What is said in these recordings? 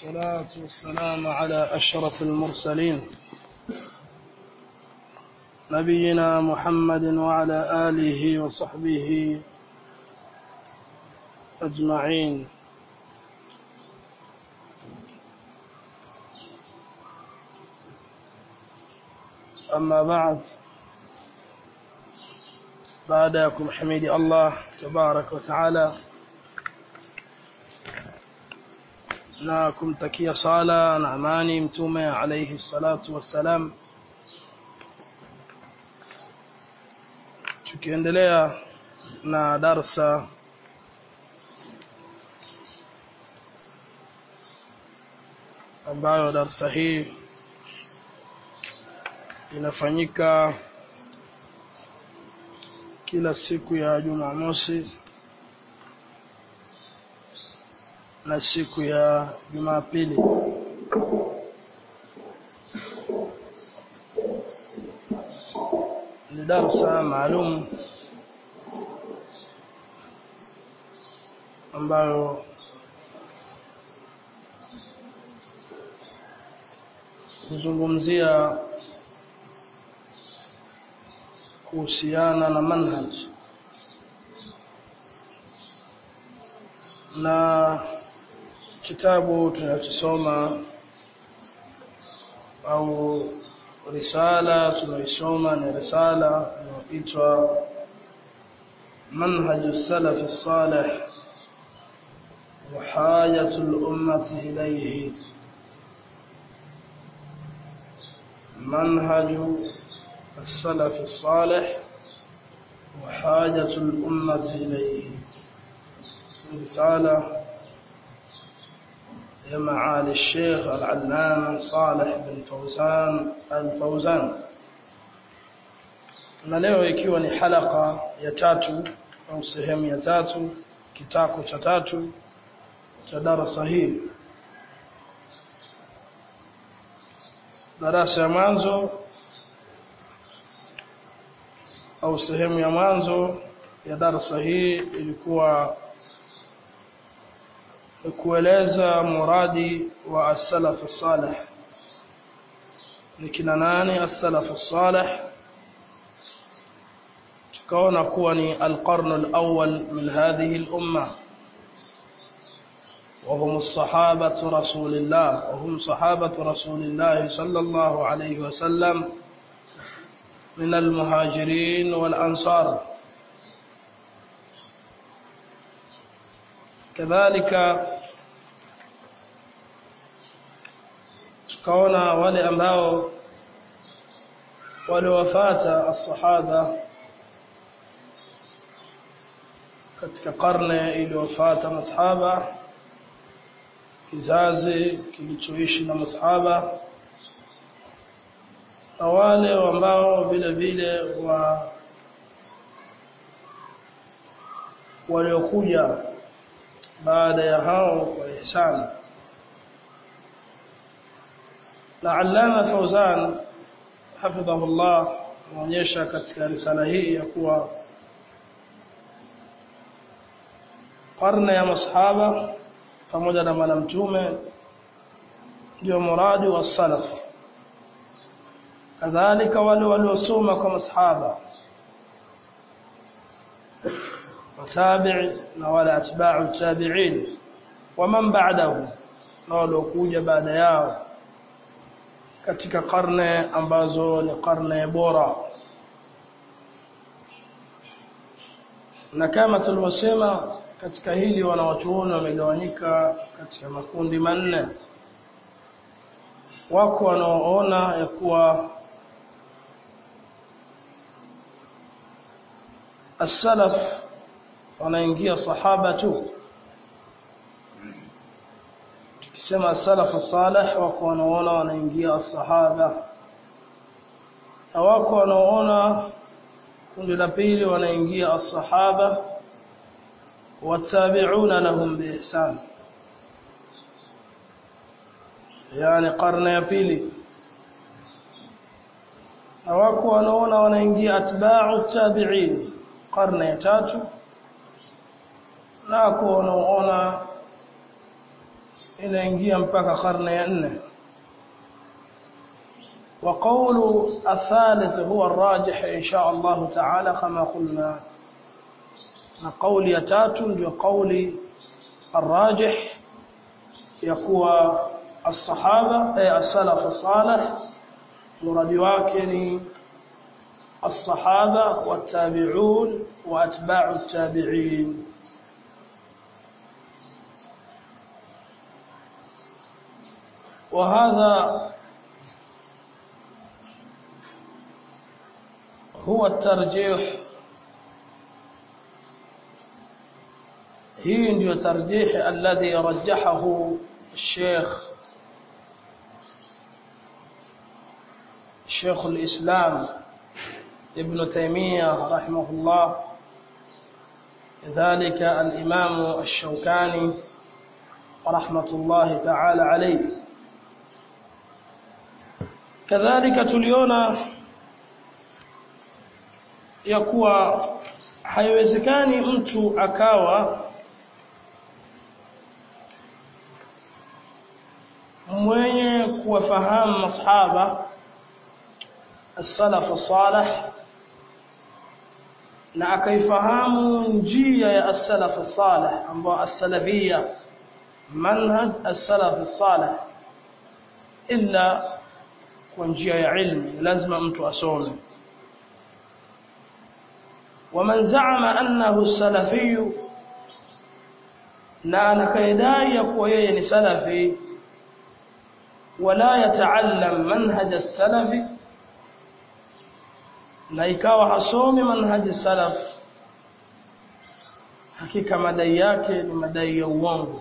والصلاة والسلام على أشرف المرسلين نبينا محمد وعلى آله وصحبه أجمعين أما بعد بعدكم حميد الله تبارك وتعالى na kumtakia sala na amani mtume alayhi salatu wassalam tukiendelea na darsa ambayo darsa hii inafanyika kila siku ya Jumamosi na siku ya Jumapili. Ni darsa maalum ambayo kuzungumzia kuhusiana na manhaj na kitabu tunachosoma au risala tunaisoma ni risala inayoitwa manhaj salaf salih wa hajatu al-ummati ilayhi منهج السلف الصالح وحاجة الأمة إليه رسالة يا معالي الشيخ العلامة صالح بن فوزان الفوزان na leo ikiwa ni halaka ya tatu au sehemu ya tatu kitako cha tatu cha darasa hii darasa ya mwanzo au sehemu ya mwanzo ya darasa hii ilikuwa kueleza muradi wa as-salaf as-salih ni kina nani as-salaf as-salih tukaona kuwa ni al-qarn al-awwal min hadhihi al-umma وهم الصحابة رسول الله وهم صحابة رسول الله صلى الله عليه وسلم من المهاجرين والأنصار كذلك tukaona wale ambao waliwafata as-sahaba katika karne iliyofuata masahaba kizazi kilichoishi na masahaba na wale ambao vile vile wa waliokuja baada ya hao kwa ihsani na Allama Fauzan hafidhahullah anaonyesha katika risala hii ya kuwa karne ya masahaba pamoja na bwana mtume ndio muradi wa salaf kadhalika wale waliosoma kwa masahaba watabi'i na wala atba'u tabi'in wa man ba'dahu na waliokuja baada yao katika karne ambazo ni karne bora na kama tulivyosema katika hili wanawachuoni wamegawanyika katika makundi manne wako wanaoona ya kuwa as-salaf wanaingia sahaba tu tukisema as-salaf salih wako wanaoona wanaingia as-sahaba na wako wanaoona kundi la pili wanaingia as-sahaba والتابعون لهم بإحسان يعني قرن ya pili na wako wanaona wanaingia atba'u tabi'in karne ya tatu na wako wanaona inaingia mpaka karne ya nne وقول الثالث هو الراجح إن شاء الله تعالى كما قلنا قول يتات وقول الراجح يقوى الصحابة أي السلف الصالح مراد واكني الصحابة والتابعون وأتباع التابعين وهذا هو الترجيح هي ndio ترجيح الذي رجحه الشيخ شيخ الإسلام ابن تيمية رحمه الله كذلك الإمام الشوكاني رحمة الله تعالى عليه كذلك tuliona ya kuwa haiwezekani mtu akawa mwenye kuwafahamu masahaba as-salaf salih na akaifahamu njia ya as-salaf salih ambao as-salafiyya manhaj as-salaf salih illa kwa njia ya ilmu lazima mtu asome ومن زعم أنه السلفي na anakaidai ya kuwa yeye ni salafi wala yataallam manhaj as-salafi na ikawa hasomi manhaj salaf hakika madai yake ni madai ya uongo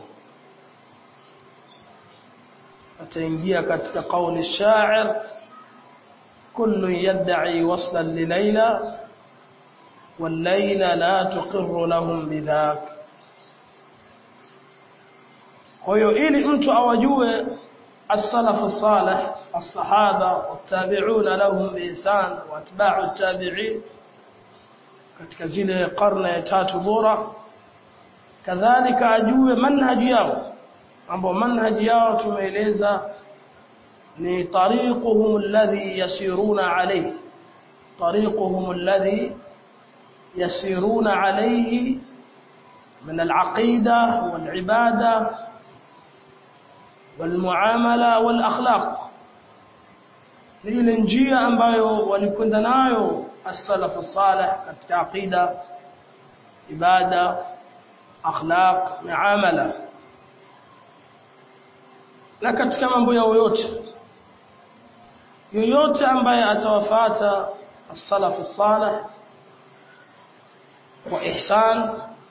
ataingia katika kauli shair kullu yad'i waslan li layla والليل لا تقر لهم بذاك kwa hiyo ili mtu awajue as-salaf as-salih as-sahaba wat-tabi'un lahum bi ihsan wa atba'u at-tabi'in katika zile karne ya tatu bora kadhalika ajue manhaji yao ambao manhaji yao tumeeleza ni tariquhum alladhi yasiruna alayhi tariquhum alladhi يسيرون عليه من العقيدة والعبادة والمعاملة والأخلاق ni ile njia ambayo walikwenda nayo as-salaf as-salih katika aqida ibada akhlaq muamala na katika mambo yao yote yoyote ambaye atawafata as-salaf as-salih kwa ihsan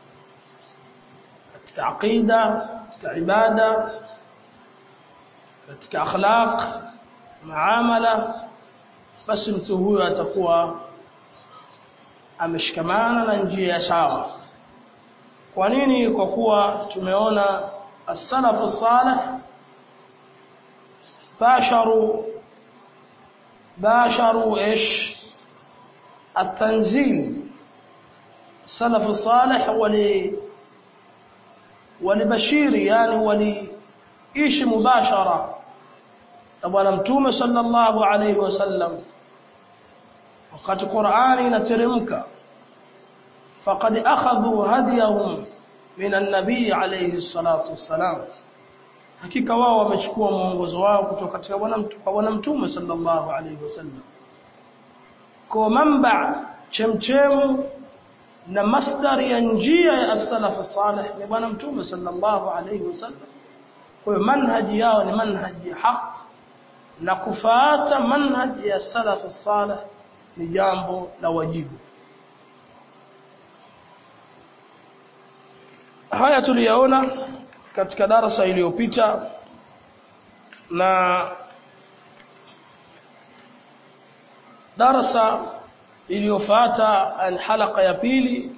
katika aqida katika ibada katika akhlaq muamala basi mtu huyo atakuwa ameshikamana na njia ya sawa kwa nini kwa kuwa tumeona as-salaf as-salih basharu basharu ايش التنزيل السلف الصالح ولي ولبشير يعني وليishi mubashara na bwana mtume sallallahu alayhi wasallam wakati Qur'ani inateremka faqad akhadhu hadiyahum min an-nabii alayhi salatu wassalam hakika wao wamechukua mwongozo wao kutoka katika bwana mtume bwana mtume sallallahu alayhi wasallam kwa mamba chemchemu na masdar ya njia ya as-salaf salih ni bwana mtume sallallahu alayhi wasallam kwa hiyo manhaji yao ni manhaji ya haq na kufuata manhaji ya salaf salih ni jambo la wajibu haya tuliyaona katika darasa iliyopita na darasa iliyofuata halaka ya pili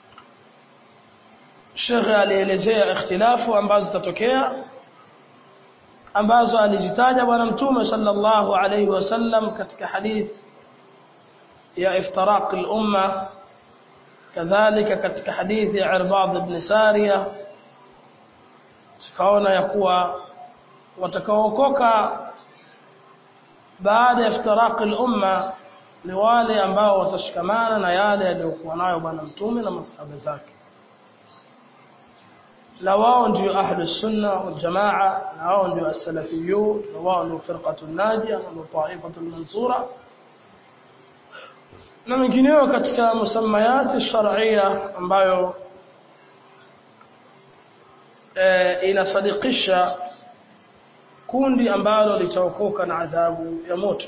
Sheikh alielezea ikhtilafu ambazo zitatokea ambazo alizitaja bwana mtume sallallahu alayhi wasallam katika hadith ya iftiraq al-umma kadhalika katika hadithi ya Irbad ibn Sariya tukaona ya kuwa watakaookoka baada ya iftiraqi al-umma ni wale ambao watashikamana na yale yaliyokuwa nayo bwana mtume na masahaba zake na wao ndio ahlu sunna wal jamaa na wao ndio as-salafiyun na wao ndio firqatu najia na ndio taifatu mansura na mengineyo katika musammayati shar'iyya ambayo e, inasadikisha kundi ambalo litaokoka na adhabu ya moto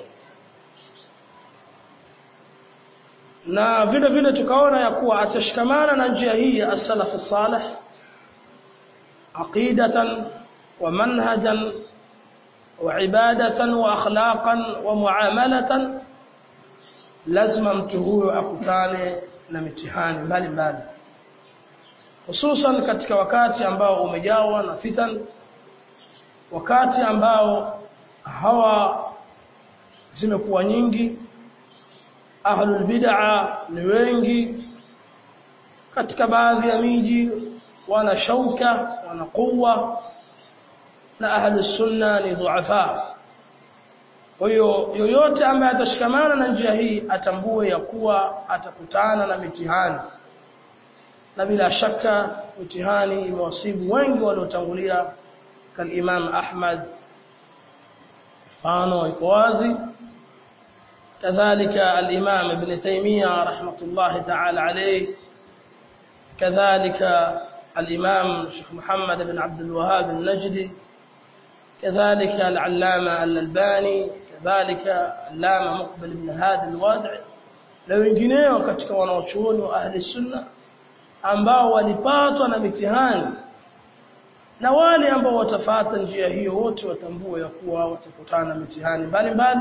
na vile vile tukaona ya kuwa atashikamana na njia hii ya as-salaf salih aqidatan wa manhajan wa ibadatan wa akhlaqan wa muamalatan lazima mtu huyo akutane na mitihani mbalimbali hususan katika wakati ambao umejawa na fitan wakati ambao hawa zimekuwa nyingi ahlul bid'a ni wengi katika baadhi ya miji wana shauka wana quwwa na ahlus sunna ni dhuafa kwa hiyo yoyote ambaye atashikamana na njia hii atambue ya kuwa atakutana na mitihani na bila shaka mitihani imewasibu wengi waliotangulia kalimam Ahmad mfano iko wazi كذلك الإمام ابن تيمية رحمة الله تعالى عليه كذلك الإمام الشيخ محمد بن عبد الوهاب النجدي كذلك العلامة الألباني كذلك العلامة مقبل بن هادي الوادع na wengineo katika wanaochuoni wa ahli sunna ambao walipatwa na mitihani na wale ambao watafata njia hiyo wote watambue ya kuwa watakutana na mitihani mbalimbali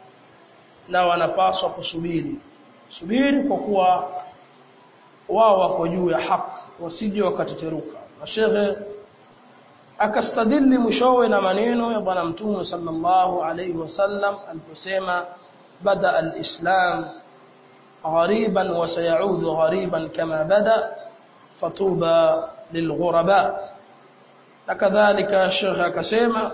na wanapaswa kusubiri subiri kwa kuwa wao wako juu ya haki wasije wakateteruka na shekhe akastadili mwishowe na maneno ya bwana mtume sallallahu alayhi wasallam aliposema bada alislam غريبا وسيعود غريبا كما بدا فطوبى للغرباء وكذلك الشيخ akasema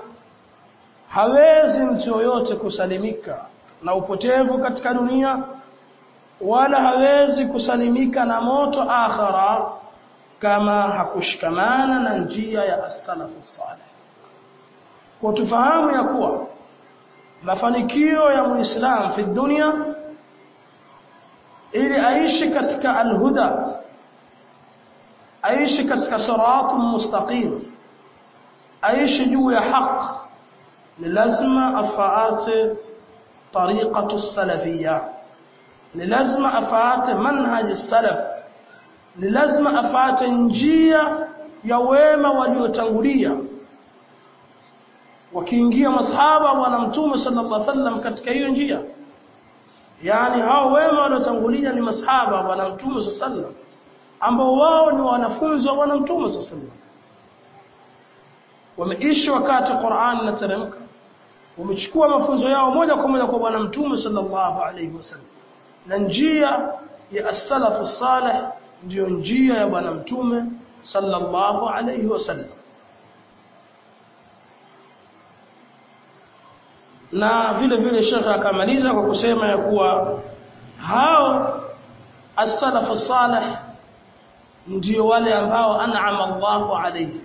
hawezi mtu yoyote kusalimika na upotevu katika dunia wala hawezi kusalimika na moto akhara kama hakushikamana na njia ya as-salaf salih kwa tufahamu ya kuwa mafanikio ya muislam fi dunia ili aishi katika alhuda aishi katika siratu mustaqim aishi juu ya haq ni lazima afaate طريقة السلفية لازم أفعات منهج السلف لازم أفعات njia ya wema waliotangulia wakiingia masahaba bwana mtume sallallahu alaihi wasallam katika hiyo njia yani hao wema waliotangulia ni masahaba bwana mtume sallallahu alaihi wasallam ambao wao ni wanafunzi wa bwana mtume sallallahu alaihi wasallam wameishi wakati Qur'an inateremka wamechukua mafunzo yao moja kwa moja kwa bwana mtume sallallahu alaihi wasallam na njia ya as-salafu salih ndiyo njia ya bwana mtume sallallahu alaihi wasallam na vile vile shekha akamaliza kwa kusema ya kuwa hao as-salafu salih ndio wale ambao an'ama Allahu alayhi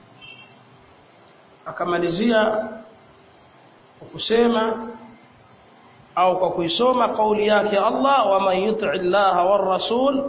akamalizia kwa kusema au kwa kuisoma kauli yake Allah wa man yuti Allah war rasul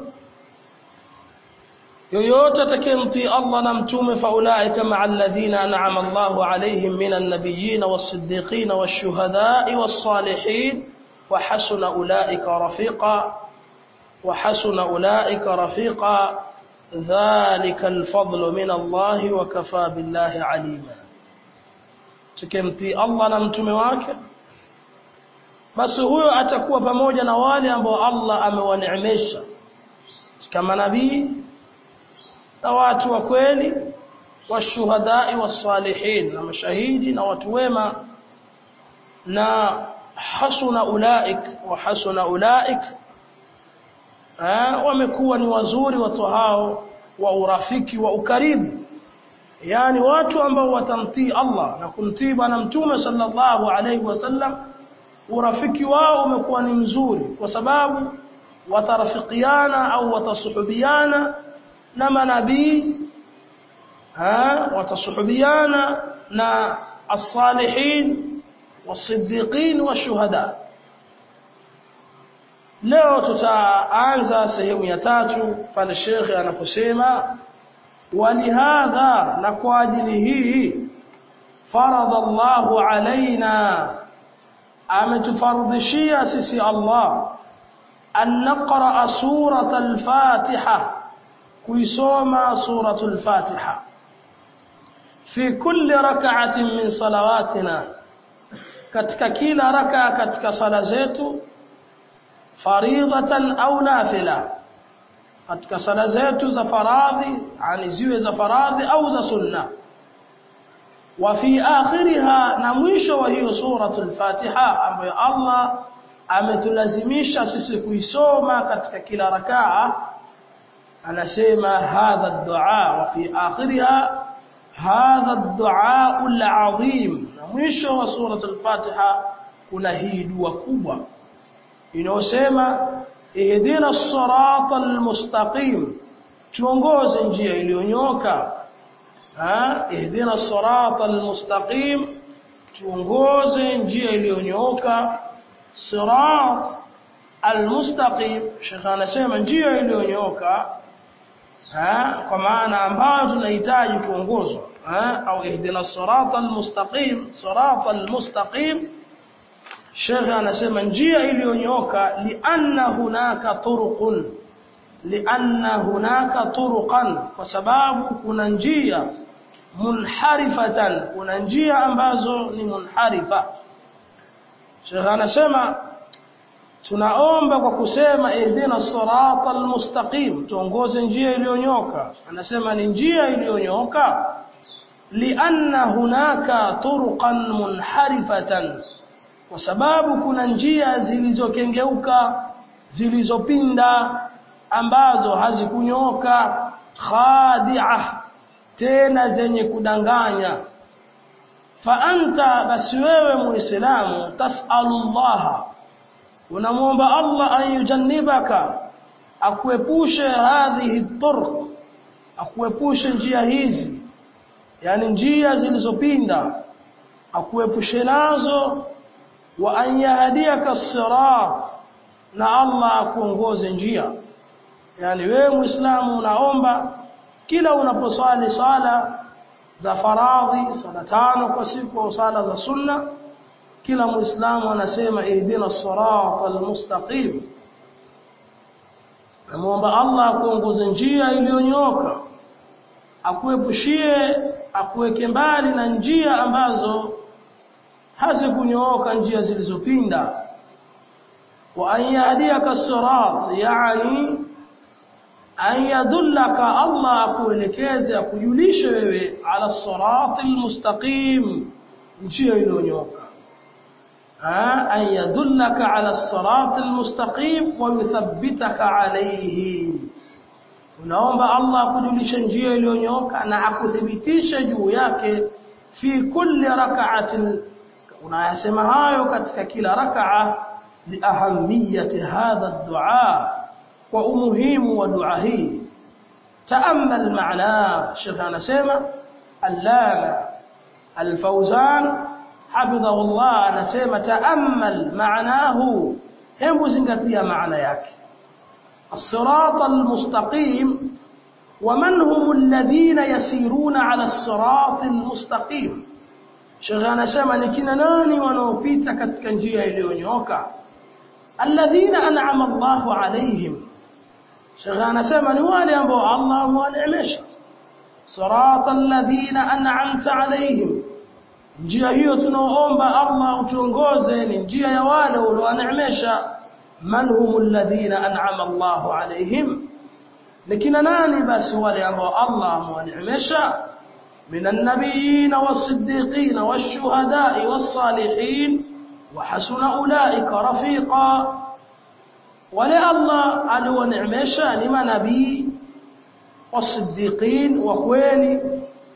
yoyote atakayemtii Allah na mtume faulaika ma'a alladhina an'ama Allahu alayhim minan nabiyyin was-siddiqin wash-shuhada'i was-salihin wa hasuna ulaika rafiqa wa hasuna ulaika rafiqa dhalika al-fadlu min Allah wa kafa billahi alima tukemtii Allah na mtume wake basi huyo atakuwa pamoja na wale ambao Allah amewaneemesha kama nabii na watu wa kweli washuhadai wasalihin na mashahidi na watu wema na hasuna ulaik wa hasuna ulaik wamekuwa ni wazuri watu hao wa urafiki wa ukaribu yani watu ambao watamtii Allah na kumtii bwana mtume sallallahu alaihi wasallam urafiki wao umekuwa ni mzuri kwa sababu watarafikiana au watasuhubiana na manabii ha watasuhubiana na as-salihin was-siddiqin wash-shuhada leo tutaanza sehemu ya tatu pale shekhe anaposema walihadha na kwa ajili hii faradha Allahu alaina ametufardhishia sisi Allah an naqra surata al-Fatiha kuisoma suratul Fatiha fi kulli rak'atin min salawatina katika kila raka katika sala zetu faridhatan au nafila katika sala zetu za faradhi yani ziwe za faradhi au za sunna wa fi akhiriha na mwisho wa hiyo suratul Fatiha ambayo Allah ametulazimisha sisi kuisoma katika kila rakaa anasema hadha ad-du'a wa fi akhiriha hadha ad-du'a al-'azim na mwisho wa suratul Fatiha kuna hii dua kubwa inayosema ihdina as-sirata al-mustaqim tuongoze njia iliyonyoka ha ihdina as-sirata al-mustaqim tuongoze njia iliyonyoka sirat al-mustaqim shekha anasema njia iliyonyoka ha kwa maana ambayo tunahitaji kuongozwa ha au ihdina as-sirata al-mustaqim sirata al-mustaqim Sheikh anasema njia iliyonyoka lianna hunaka turuqun lianna hunaka turuqan kwa sababu kuna njia munharifatan kuna njia ambazo ni munharifa Sheikh anasema tunaomba kwa kusema ihdina sirata almustaqim tuongoze njia iliyonyoka anasema ni njia iliyonyoka lianna hunaka turuqan munharifatan kwa sababu kuna njia zilizokengeuka zilizopinda ambazo hazikunyooka khadi'ah tena zenye kudanganya fa anta basi wewe muislamu tasalullaha unamuomba Allah an yujannibaka akuepushe hadhihi turq akuepushe njia hizi yani njia zilizopinda akuepushe nazo wa an yahdiyaka as-sirat na Allah akuongoze njia yani wewe muislamu unaomba kila unaposwali sala za faradhi sala tano kwa siku au sala za sunna kila muislamu anasema ihdina as-sirata al-mustaqim namuomba Allah akuongoze njia iliyonyoka akuepushie akuweke mbali na njia ambazo hazikunyooka njia zilizopinda wa an yahdiyaka as-sirat yani an yadullaka Allah akuelekeze akujulishe wewe ala as-sirat al-mustaqim njia iliyonyoka an yadullaka ala as-sirat al-mustaqim wa yuthabbitaka alayhi unaomba Allah akujulishe njia iliyonyoka na akuthibitishe juu yake fi kulli rak'atin unayasema hayo katika kila rak'a liahamiyati hadha ad-du'a wa umuhimu wa dua hii taamal maana Sheikh anasema allama al-Fawzan hafidhahu Allah anasema taamal maanahu hebu zingatia maana yake الصراط المستقيم ومن هم الذين يسيرون على الصراط المستقيم Sheikh anasema ni kina nani wanaopita katika njia iliyonyoka alladhina an'ama Allahu alaihim Sheikh anasema ni wale ambao Allah amewaneemesha sirata alladhina an'amta alaihim njia hiyo tunaoomba Allah utuongoze ni njia ya wale uliowaneemesha man humul ladhina an'ama Allahu alaihim ni kina nani basi wale ambao Allah amewaneemesha من النبيين والصديقين والشهداء والصالحين وحسن أولئك رفيقا ولا الله ألو نعمشا لما نبي والصديقين وكويني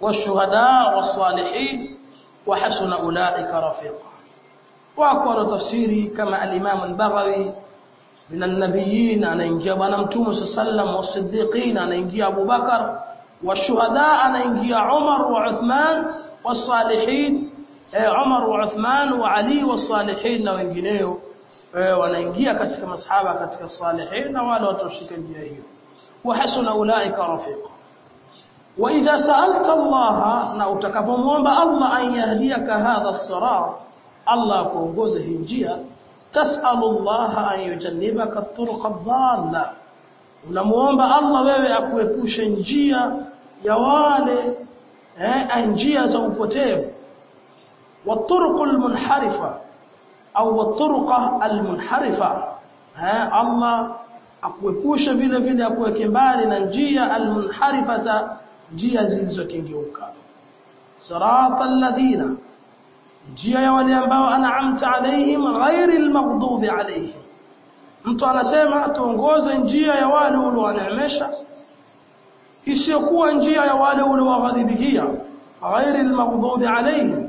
والشهداء والصالحين وحسن أولئك رفيقا وأقوى تفسيري كما الإمام البغوي من النبيين أنا إنجي أبانا متوم صلى الله عليه وسلم والصديقين أنا إنجي أبو بكر والشهداء أنا إنجي عمر وعثمان والصالحين عمر وعثمان وعلي والصالحين na wengineo wanaingia katika masahaba katika salihin na wale watoshika njia hiyo wa hasuna ulaika rafiqa wa idha sa'alta Allah na utakapomwomba Allah an yahdiyaka hadha as-sirat Allah kuongoze hii njia tas'alu Allah an yujannibaka at-turuq ad-dhalla unamuomba Allah wewe akuepushe njia ya wale eh njia za upotevu والطرق المنحرفه au والطرق المنحرفه eh Allah akuepushe vile vile akuweke mbali na njia almunharifata njia zilizokengeuka siratal ladhina njia ya wale ambao an'amta alaihim ghairil maghdubi alaihim mtu anasema tuongoze njia ya wale uliowaneemesha isiyokuwa njia ya wale uliowaghadhibikia ghairil maghdubi alaihim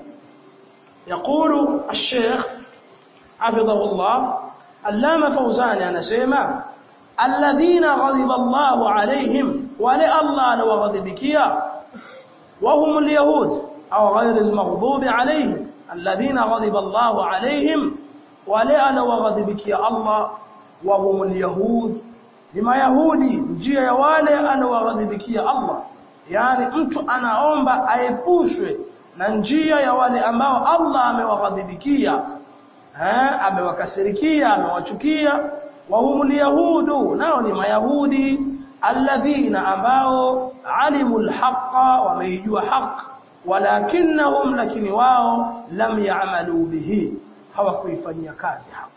يقول الشيخ حفظه الله علامة فوزان أنا سيما الذين غضب الله عليهم ولا الله لو غضبكيا وهم اليهود أو غير المغضوب عليهم الذين غضب الله عليهم ولا لو غضبكيا الله وهم اليهود لما يهودي njia ya wale anawaghadhibikia Allah yani mtu anaomba aepushwe na njia ya wale ambao Allah amewaghadhibikia eh amewakasirikia amewachukia wa humul yahudu nao ni mayahudi alladhina ambao alimul haqa wameijua haq walakinnahum lakini wao lam ya'malu bihi hawakuifanyia kazi haq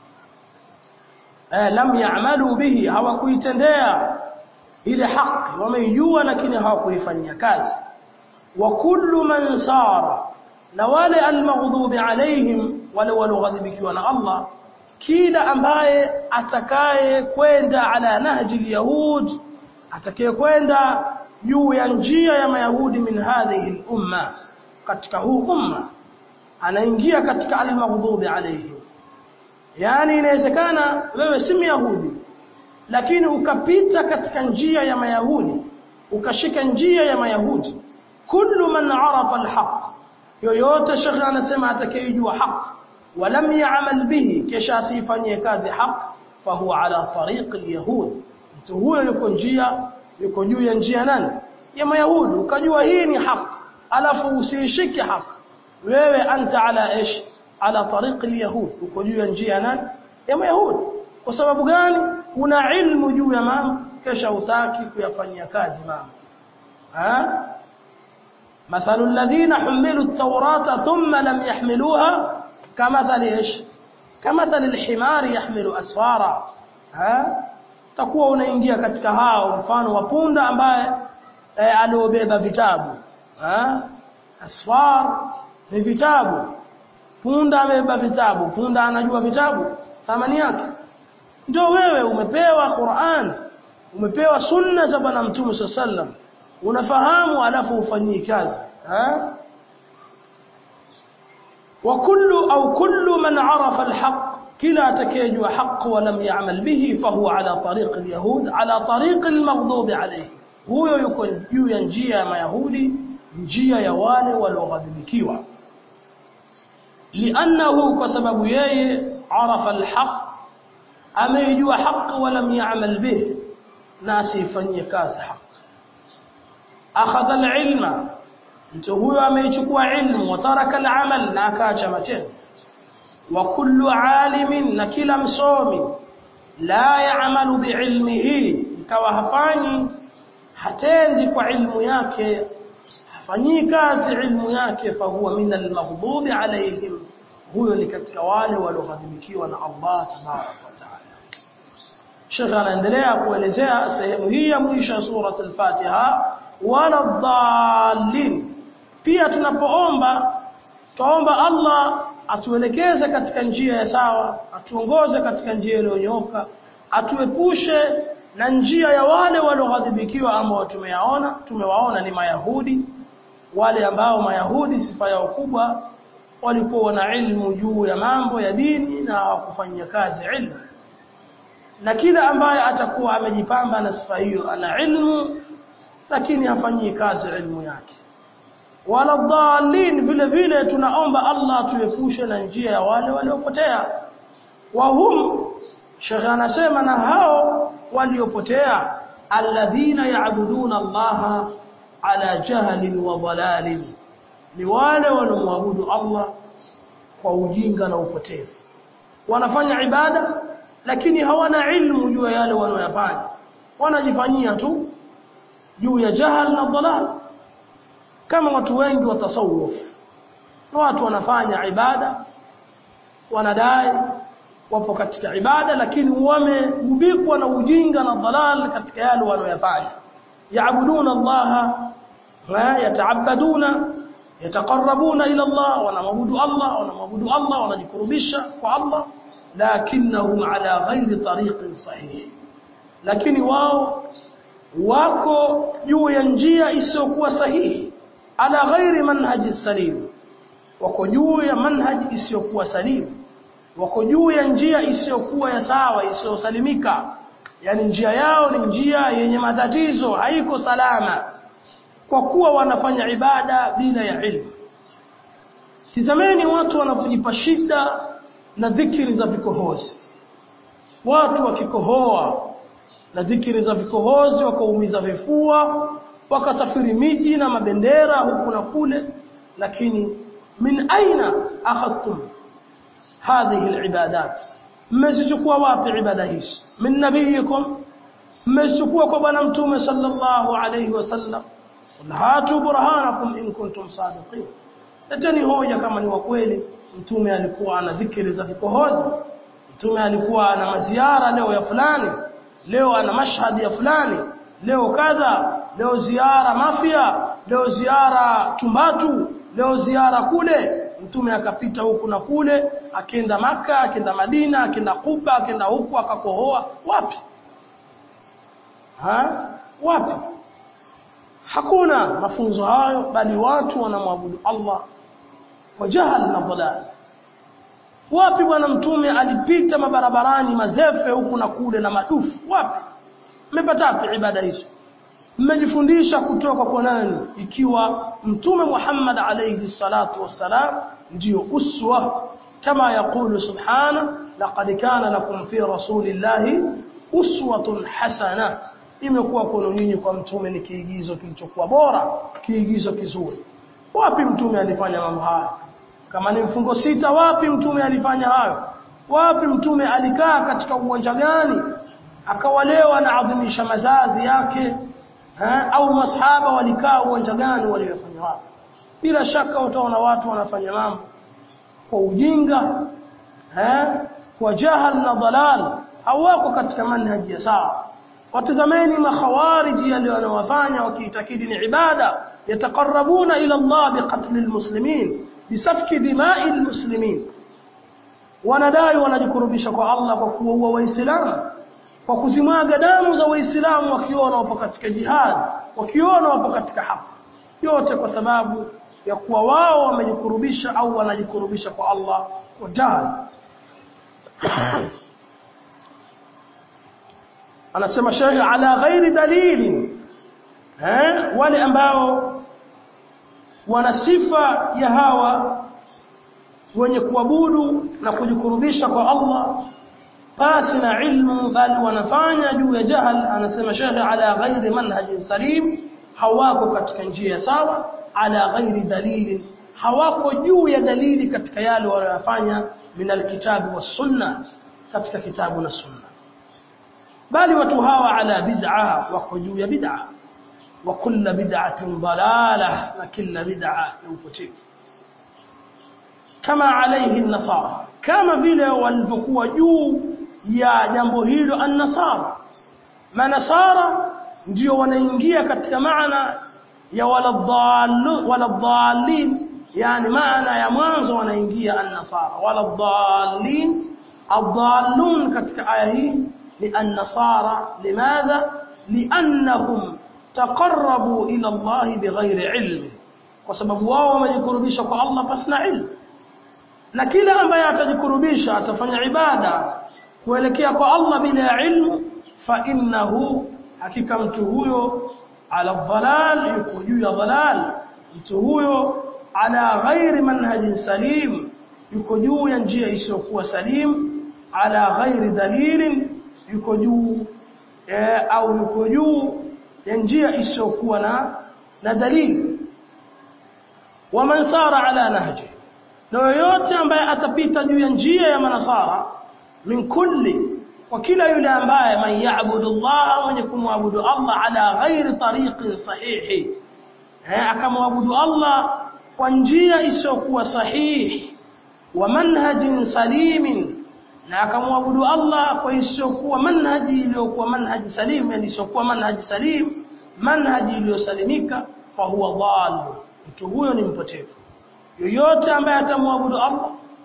eh lam ya'malu bihi hawakuitendea ile haki wameijua lakini hawakuifanyia kazi wa kullu man sara na wale almaghdubi alaihim wale walioghadhibikiwa na Allah kila ambaye atakaye kwenda ala nahji alyahud atakaye kwenda juu ya njia ya mayahudi min hadhihi umma katika huu umma anaingia katika almaghdubi alaihim yani inawezekana wewe si myahudi lakini ukapita katika njia ya mayahudi ukashika njia ya mayahudi kullu man arafa alhaq yoyote shekhi anasema atakayejua haq walam ya'mal bihi kisha asifanyie kazi haq fahuwa ala tariq alyahud mtu huyo yuko njia yuko juu ya njia nani ya mayahudi ukajua hii ni haq alafu usiishike haq wewe anta ala ish ala tariq alyahud uko juu ya njia nani ya mayahudi kwa sababu gani una ilmu juu ya mambo kisha utaki kuyafanyia kazi mambo ha مثل الذين حملوا التوراة ثم لم يحملوها كمثل ايش كمثل الحمار يحمل اسفارا ها takuwa unaingia katika hao mfano wa punda ambaye e, aliobeba vitabu ha asfar ni vitabu punda amebeba vitabu punda anajua vitabu thamani yake ndio wewe umepewa Qur'an umepewa sunna za bwana mtume sallam unafahamu alafu ufanyii kazi ha wa kullu au kullu man arafa alhaq kila atakayejua haq wa lam ya'mal bihi fahuwa ala tariq alyahud ala tariq almaghdub alayhi huyo yuko juu ya njia ya mayahudi njia ya wale walioghadhibikiwa li'annahu kwa sababu yeye arafa alhaq ameijua haq wa lam ya'mal bihi na asifanyie kazi haq akhadha alilma mtu huyo ameichukua ilmu wa taraka alamal na akaacha matendo wa kullu alimin na kila msomi la ya'malu biilmihi ikawa hafanyi hatendi kwa ilmu yake hafanyi kazi ilmu yake fahuwa min almaghdubi alayhim huyo ni katika wale walioghadhibikiwa na Allah tabarak wa taala Sheikh anaendelea kuelezea sehemu hii ya mwisho ya sura al-Fatiha wala dhallin pia tunapoomba tuomba Allah atuelekeze katika njia ya sawa atuongoze katika njia iliyonyoka atuepushe na njia ya wale walioghadhibikiwa ambao tumeyaona tumewaona ni mayahudi wale ambao mayahudi sifa yao kubwa walikuwa na ilmu juu ya mambo ya dini na hawakufanyia kazi ilmu na kila ambaye atakuwa amejipamba na sifa hiyo ana ilmu lakini hafanyii kazi ilmu yake wala dhalin vile vile tunaomba Allah tuepushe na njia ya wale waliopotea wa hum shekhe anasema na hao waliopotea alladhina yaabuduna Allah ala jahlin wa dhalalin ni wale wanaomwabudu Allah kwa ujinga na upotevu wanafanya ibada lakini hawana ilmu juu ya yale wanayofanya wanajifanyia tu juu ya jahal na dhalal kama watu wengi wa tasawuf watu wanafanya ibada wanadai wapo katika ibada lakini wamegubikwa na ujinga na dhalal katika yale wanayofanya yaabuduna Allah wa yataabaduna yataqarrabuna ila Allah wanamwabudu Allah wanamwabudu Allah wanajikurubisha kwa Allah lakinnahum ala ghairi tariqin sahih lakini wao wako juu ya njia isiyokuwa sahihi ala ghairi manhaji salim wako juu ya manhaji isiyokuwa salim wako juu ya njia isiyokuwa ya sawa isiyosalimika yani njia yao ni njia yenye matatizo haiko salama kwa kuwa wanafanya ibada bila ya ilmu tizameni watu wanapojipa shida na dhikiri za vikohozi watu wakikohoa na dhikiri za vikohozi wakaumiza vifua wakasafiri miji na mabendera huku na kule lakini min aina akhadtum hadhihi alibadat mmezichukua wapi ibada hizi min nabiyikum mmezichukua kwa bwana mtume sallallahu alayhi wasallam hatu burhanakum in kuntum sadiqin leteni hoja kama ni wa kweli mtume alikuwa ana dhikri za vikohozi mtume alikuwa ana maziara leo ya fulani leo ana mashhadi ya fulani leo kadha leo ziara mafia leo ziara tumbatu leo ziara kule mtume akapita huku na kule akienda maka akienda madina akienda kuba akienda huku akakohoa wapi ha wapi hakuna mafunzo hayo bali watu wanamwabudu Allah kwa jahal na dhalal wapi bwana mtume alipita mabarabarani mazefe huku na kule na madufu wapi mmepata wapi ibada hizo mmejifundisha kutoka kwa nani ikiwa mtume Muhammad alayhi salatu wassalam ndio uswa kama yakulu subhana laqad kana lakum fi rasulillahi uswatun hasana imekuwa kwenu nyinyi kwa mtume ni kiigizo kilichokuwa bora kiigizo kizuri wapi mtume alifanya mambo haya kama ni mfungo sita wapi mtume alifanya hayo wapi mtume alikaa katika uwanja gani akawalewa na adhimisha mazazi yake ha? au masahaba walikaa uwanja gani waliyofanya wapi bila shaka utaona watu wanafanya mambo kwa ujinga ha? kwa jahal na dalal hawako katika manhaji ya sawa watazameni makhawariji yale wanawafanya wakiitakidi ni ibada yataqarrabuna ila Allah biqatl almuslimin bisafki dima'i almuslimin wanadai wanajikurubisha kwa Allah kwa kuua waislamu kwa kuzimwaga damu za waislamu wakiona wapo katika jihad wakiona wapo katika haki yote kwa sababu ya kuwa wao wamejikurubisha au wanajikurubisha kwa Allah kwa jahal anasema shaykh ala ghairi dalili eh wale ambao wana sifa ya hawa wenye kuabudu na kujikurubisha kwa Allah pasi na ilmu bali wanafanya juu ya jahal anasema shaykh ala ghairi manhajin salim hawako katika njia sawa ala ghairi dalili hawako juu ya dalili katika yale wanayofanya min alkitabi was sunna katika kitabu na sunna bali watu hawa ala bid'a wako juu ya bid'a wa kullu bid'atin dalalah na kila bid'a ni upotevu kama alayhi an-nasara kama vile walivyokuwa juu ya jambo hilo an-nasara manasara ndio wanaingia katika maana ya waladhallu waladhallin yani maana ya mwanzo wanaingia an-nasara waladhallin adhallun katika aya hii للنصارى لماذا لانهم تقربوا الى الله بغير علم kwa sababu wao wamejikurubisha kwa Allah pasina ilmu na kila ambaye atajikurubisha atafanya ibada kuelekea kwa Allah bila ilmu fa innahu hakika mtu huyo ala dhalal yuko juu ya dhalal mtu huyo ala ghairi manhajin salim yuko juu ya njia isiyokuwa salim ala ghairi dalilin yuko juu eh, au yuko juu ya njia isiyokuwa na na dalili waman sara ala nahji na yoyote ambaye atapita juu ya njia ya manasara min kulli kwa kila yule ambaye man yaabudu Allah mwenye kumwabudu Allah ala ghairi tariqin sahihi eh akamwabudu Allah kwa njia isiyokuwa sahihi wa manhajin salimin na akamwabudu Allah kwa isiyokuwa manhaji iliyokuwa manhaji salim yani isiyokuwa manhaji salim manhaji iliyosalimika fa huwa dhal mtu huyo ni mpotevu yoyote ambaye atamwabudu Allah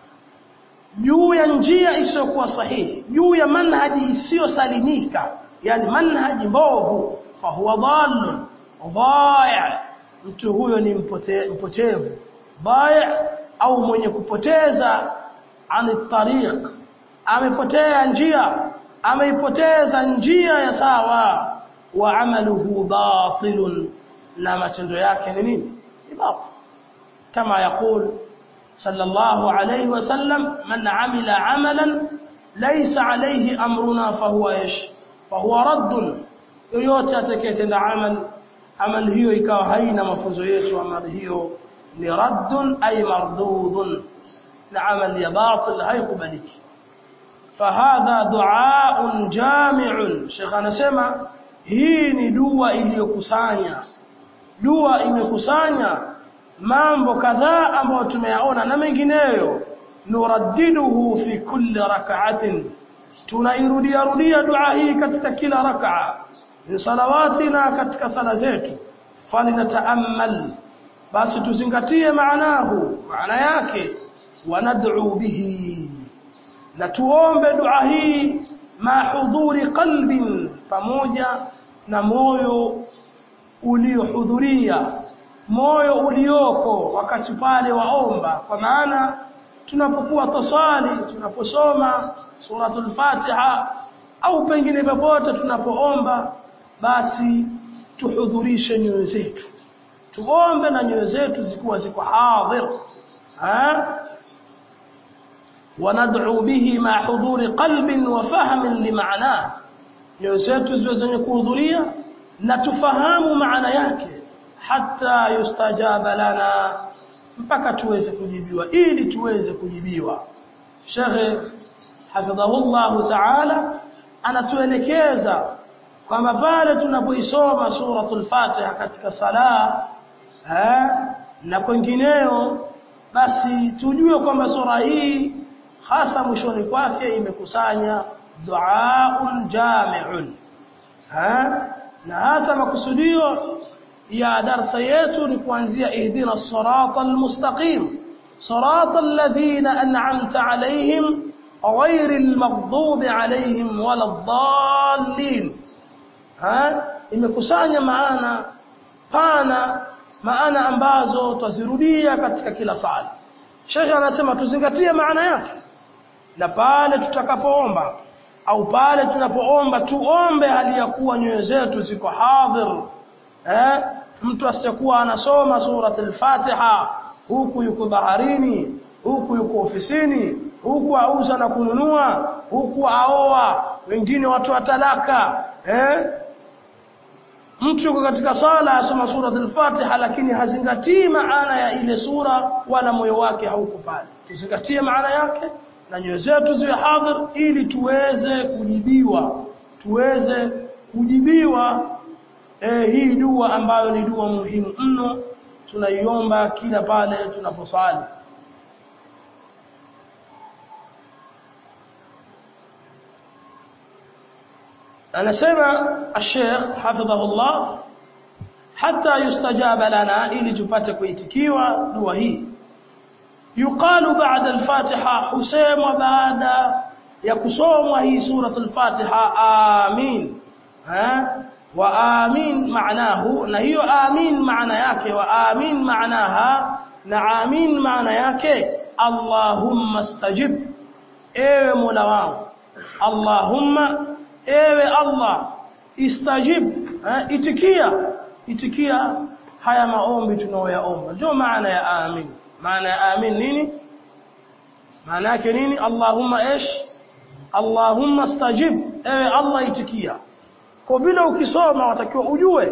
juu ya njia isiyokuwa sahihi juu ya manhaji isiyosalimika yani manhaji mbovu fa huwa dhallun dhaya mtu huyo ni mpote, mpotevu dhaya au mwenye kupoteza ani tariq amepotea njia ameipoteza njia ya sawa wa amaluhu batilun na matendo yake ni nini ni batil kama yakul صلى الله عليه وسلم من عمل عملا ليس عليه امرنا فهو ايش فهو رد yoyote atakayetenda amal amal hiyo ikawa haina mafunzo yetu amal hiyo ni raddun ay mardudun na amal ya batil haikubaliki fahadha duaun jami'un Sheikh anasema hii ni dua iliyokusanya dua imekusanya mambo kadhaa ambayo tumeyaona na mengineyo nuraddiduhu fi kulli rak'atin tunairudia rudia dua hii katika kila rak'a ni salawatina katika sala zetu falinataamal basi tuzingatie maanahu maana yake wanad'u bihi na tuombe dua hii ma hudhuri qalbin pamoja na moyo uliohudhuria moyo ulioko wakati pale waomba kwa maana tunapokuwa tosali tunaposoma suratul fatiha au pengine popote tunapoomba basi tuhudhurishe nyoyo zetu tuombe na nyoyo zetu zikuwa ziko hadhir ha wanad'u bihi ma hudhuri qalbin wa fahmin limaana nyoyo zetu ziwe zenye kuhudhuria na tufahamu maana yake hata yustajaba lana mpaka tuweze kujibiwa ili tuweze kujibiwa Sheikh hafidhahullah ta'ala anatuelekeza kwamba pale tunapoisoma suratul Fatiha katika sala eh, na kwengineo basi tujue kwamba sura hii hasa mwishoni kwake imekusanya duaun jami'un eh, na hasa makusudio ya darsa yetu ni kuanzia ihdina as-sirata al-mustaqim sirata alladhina an'amta alayhim ghayril maghdubi alayhim waladdallin ha imekusanya maana pana maana ambazo twazirudia katika kila sala Sheikh anasema tuzingatie maana yake na pale tutakapoomba au pale tunapoomba tuombe hali ya kuwa nyoyo zetu ziko hadhir eh mtu asiyekuwa anasoma surat al-Fatiha huku yuko baharini huku yuko ofisini huku auza na kununua huku aoa wengine watu wa talaka eh mtu yuko katika sala asoma surat al-Fatiha lakini hazingatii maana ya ile sura wala moyo wake hauko pale tuzingatie maana yake na nyoyo zetu ziwe hadhir ili tuweze kujibiwa tuweze kujibiwa eh, hii dua ambayo ni dua muhimu mno tunaiomba kila pale tunaposali anasema الشيخ حفظه الله حتى يستجاب لنا ili tupate kuitikiwa dua hii yuqalu ba'da al-fatiha husemwa baada ya kusomwa hii suratul fatiha amin ha wa amin maanahu na hiyo amin maana yake wa amin maanaha na amin maana yake Allahumma stajib ewe Mola wangu Allahumma ewe Allah istajib eh, itikia itikia haya maombi tunayoyaomba ndio maana ya amin maana ya amin nini maana yake nini Allahumma ish Allahumma stajib ewe Allah itikia kwa vile ukisoma watakiwa ujue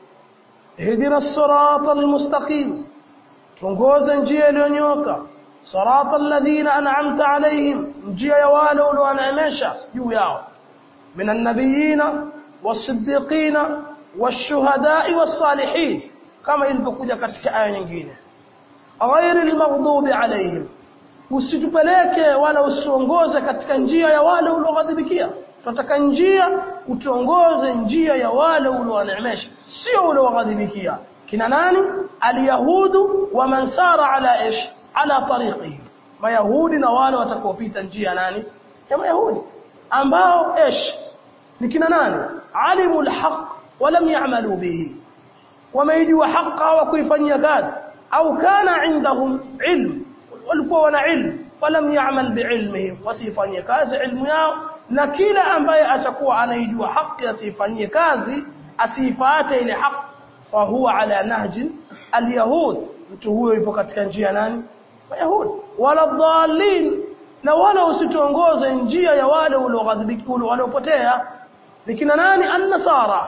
ihdina sirata almustaqim tuongoze njia iliyonyoka sirata alladhina an'amta alayhim njia ya wale uliowaneemesha juu yao من النبيين والصديقين والشهداء والصالحين كما ilivyokuja katika aya nyingine ghairi almaghdubi alayhim usitupeleke wala usiongoze katika njia ya wale ulioghadhibikia tunataka njia utuongoze njia ya wale uliowaneemesha sio ulioghadhibikia kina nani alyahudu wa man sara ala ish ala tariqihim mayahudi na wale watakaopita njia nani ya mayahudi ambao ايش ni kina nani alimu alhaq walam ya'malu bihi wameijua haqa wa kuifanyia kazi au kana indahum ilm walikuwa wana ilm walam ya'mal biilmihim wasifanyie kazi ilmu yao na kila ambaye atakuwa anaijua haki asifanyie kazi asifuate ile haki fa huwa ala nahji alyahud mtu huyo yupo katika njia nani wayahudi wala dhalin na wala usituongoze njia ya wale ulioghadhibiki waliopotea ni kina nani an-nasara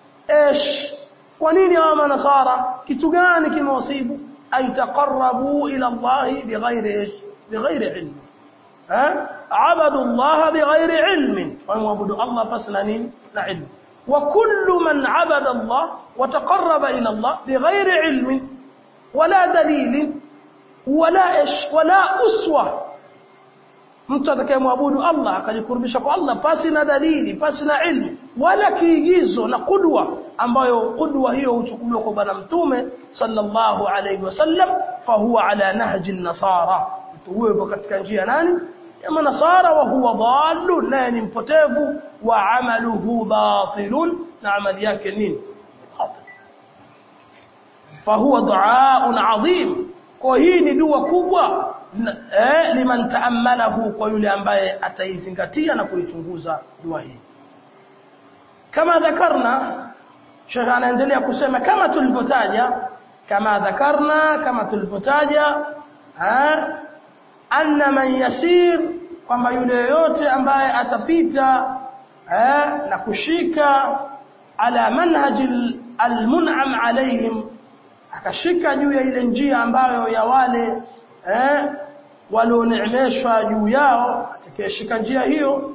ايش kwa nini hawa manasara kitu gani kimewasibu ay taqarrabu ila Allah bighairi bighairi ilm ha abadu Allah bighairi ilm waabudu Allah pasna nini na ilm wa kullu man abada Allah wa taqarraba ila Allah bighairi ilm wala dalil wala ish wala uswa mtu atakayemwabudu Allah akajikurubisha kwa Allah pasi na dalili pasi na ilmu wala kiigizo na kudwa ambayo kudwa hiyo huchukuliwa kwa bwana mtume sallallahu alayhi wasallam fahuwa ala nahji nasara mtu huyo yupo katika njia nani ya manasara wa huwa dhalun naye ni mpotevu wa amaluhu batilun na amali yake nini fahuwa duaun adhim kwa hii ni dua kubwa eh, liman taammalahu kwa yule ambaye ataizingatia na kuichunguza dua hii kama dhakarna Sheikh anaendelea kusema kama tulivyotaja kama dhakarna kama tulivyotaja anna man yasir kwamba yule yote ambaye atapita eh, na kushika ala manhaji almun'am alaihim akashika juu ya ile njia ambayo ya wale eh walioneemeshwa juu yao atakayeshika njia hiyo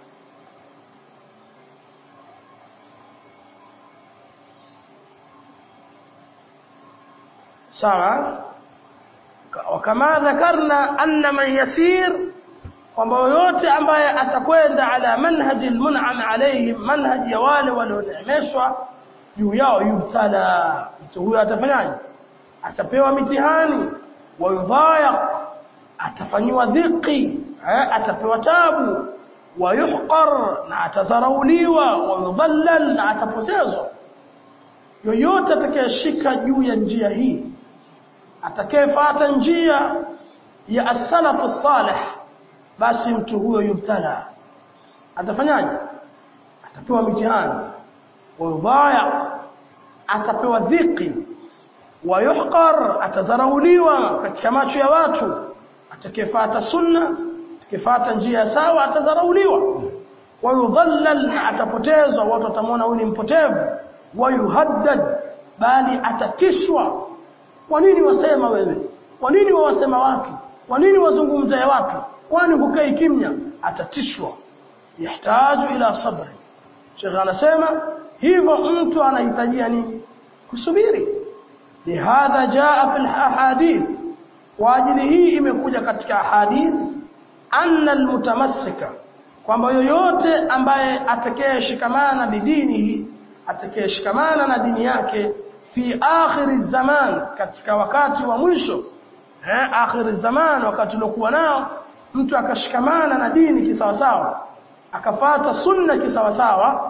sawa kama dhakarna anna man yasir kwamba yote ambaye atakwenda ala manhaji almun'am alayhim manhaji ya wale walioneemeshwa juu yao yubtala mtu huyo atafanyaje atapewa mitihani wayudhayaq atafanyiwa dhiki atapewa tabu wayuhqar na atazarauliwa wayudhallal na atapotezwa yoyote atakayeshika juu ya njia hii atakayefuata njia ya as-salaf salih basi mtu huyo yubtala atafanyaje atapewa mitihani wayudhayaq atapewa dhiki wayuhqar atazarauliwa katika macho ya watu atakayefuata sunna atakayefuata njia sawa atazarauliwa wayudhallal na atapotezwa watu watamwona huyu ni mpotevu wayuhaddad bali atatishwa kwa nini wasema wewe kwa nini wawasema watu kwa nini wazungumza ya watu kwani hukai kimya atatishwa yahitaji ila sabri Sheikh anasema hivyo mtu anahitajia nini kusubiri lihadha jaa fil ahadith kwa ajili hii imekuja katika hadith anna almutamassika kwamba yoyote ambaye atakayeshikamana bidinihi atakayeshikamana na dini yake fi akhiri zaman katika wakati wa mwisho eh akhiri zaman wakati uliokuwa nao mtu akashikamana na dini kisawasawa akafata sunna kisawasawa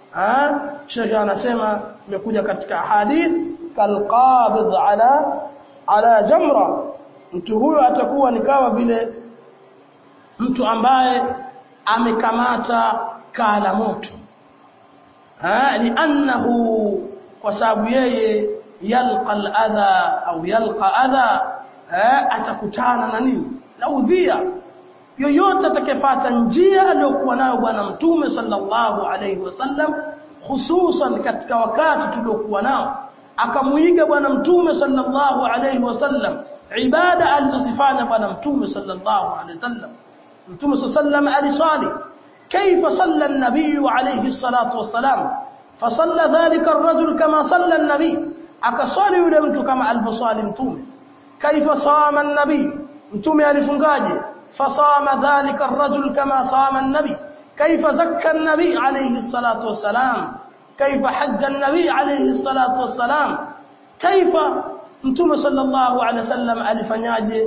ah Sheikh anasema imekuja katika hadith kalqabid ala ala jamra mtu huyo atakuwa ni kama vile mtu ambaye amekamata kala moto ha li'annahu kwa sababu yeye yalqa al-adha au yalqa adha atakutana na nini na udhia yoyote atakayefuata njia aliyokuwa nayo bwana mtume sallallahu alayhi wasallam hususan katika wakati tuliokuwa nao akamuiga bwana mtume sallallahu alayhi wasallam ibada alizozifanya bwana mtume sallallahu alayhi wasallam mtume sallam aliswali كيف صلى النبي عليه الصلاة والسلام فصلى ذلك الرجل كما صلى النبي akaswali yule mtu kama alivyoswali mtume kaifa sama an-nabi mtume alifungaje fasama dhalika ar-rajul kama sama an-nabi kaifa zakka an-nabi alayhi salatu wassalam kaifa hajja an-nabi alayhi salatu wassalam kaifa mtume sallallahu alayhi wasallam alifanyaje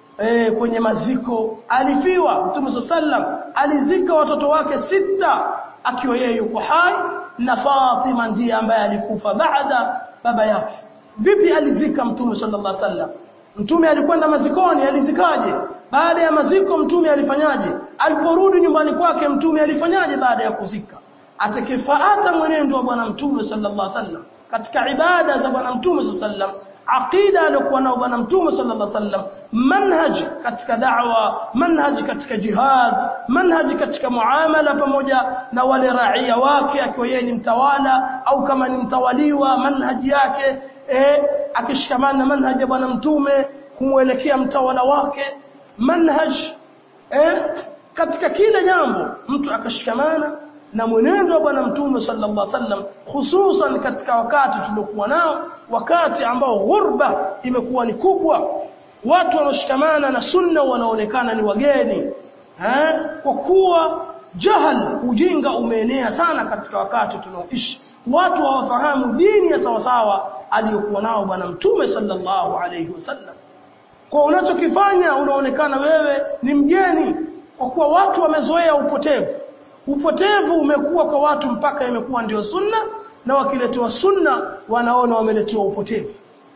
eh kwenye maziko alifiwa mtume sallam alizika watoto wake sita akiwa yeye yuko hai na Fatima ndiye ambaye alikufa baada baba yake vipi alizika mtume sallallahu alaihi wasallam mtume alikwenda mazikoni alizikaje baada ya maziko mtume alifanyaje aliporudi nyumbani kwake mtume alifanyaje baada ya kuzika atakayefuata mwenendo wa bwana mtume sallallahu alaihi wasallam katika ibada za bwana mtume sallallahu alaihi wasallam aqida aliyokuwa nao bwana mtume sallallahu alaihi wasallam manhaj katika da'wa manhaj katika jihad manhaj katika muamala pamoja na wale raia wake akiwa yeye ni mtawala au kama ni mtawaliwa manhaj yake eh akishikamana na manhaj ya bwana mtume kumwelekea mtawala wake manhaj eh katika kila jambo mtu akashikamana na mwenendo wa bwana mtume sallallahu alaihi wasallam hususan katika wakati tuliokuwa nao wakati ambao ghurba imekuwa ni kubwa watu wanaoshikamana na sunna wanaonekana ni wageni eh kwa kuwa jahal ujinga umeenea sana katika wakati tunaoishi watu hawafahamu dini ya sawasawa aliyokuwa nao bwana mtume sallallahu alaihi wasallam kwa unachokifanya unaonekana wewe ni mgeni kwa kuwa watu wamezoea upotevu upotevu umekuwa kwa watu mpaka imekuwa ndio sunna na wakiletewa sunna wanaona wameletewa upotevu